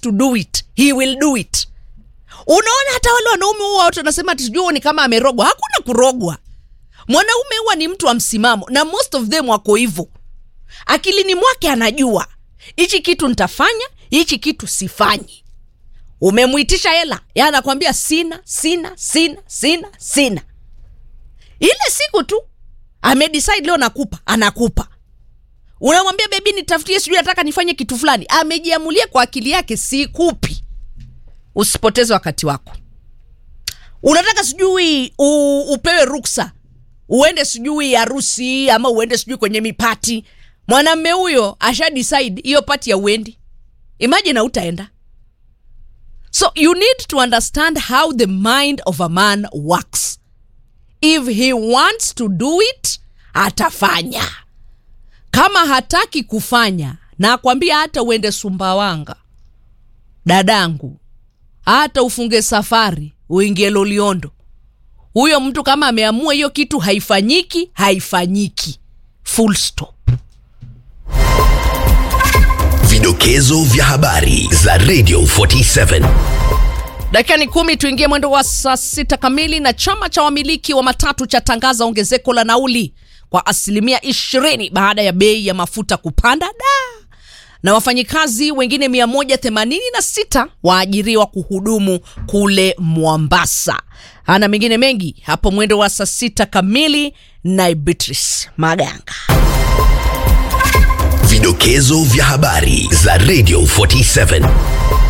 to do it he will do it unaona hata wale wanaume huwa watu wanasema ati sijui huo ni kama amerogwa hakuna kurogwa mwanaume huwa ni mtu wa msimamo na most of them wako hivyo akilini mwake anajua hichi kitu nitafanya hichi kitu sifanyi umemwitisha hela ya anakwambia sina sina sina sina sina ile siku tu amedecide leo nakupa anakupa unamwambia bebi nitafutie sijui nataka nifanye kitu fulani amejiamulia kwa akili yake sikupi usipoteze wakati wako unataka sijui u, upewe ruksa uende sijui harusi ama uende sijui kwenye mipati mwanamme huyo asha decide hiyo pati ya uendi imagine hautaenda so you need to understand how the mind of a man works if he wants to do it atafanya kama hataki kufanya na akwambia hata uende sumbawanga dadangu hata ufunge safari uingie loliondo huyo mtu kama ameamua hiyo kitu haifanyiki haifanyiki full stop Vidokezo vya habari za Radio 47. dakika ni kumi tuingie mwendo wa saa sita kamili na chama cha wamiliki wa matatu chatangaza ongezeko la nauli kwa asilimia ishirini baada ya bei ya mafuta kupanda da na wafanyikazi wengine 186 waajiriwa kuhudumu kule Mombasa. Ana mengine mengi hapo mwendo wa saa sita kamili na Beatrice Maganga. Vidokezo vya habari za Radio 47.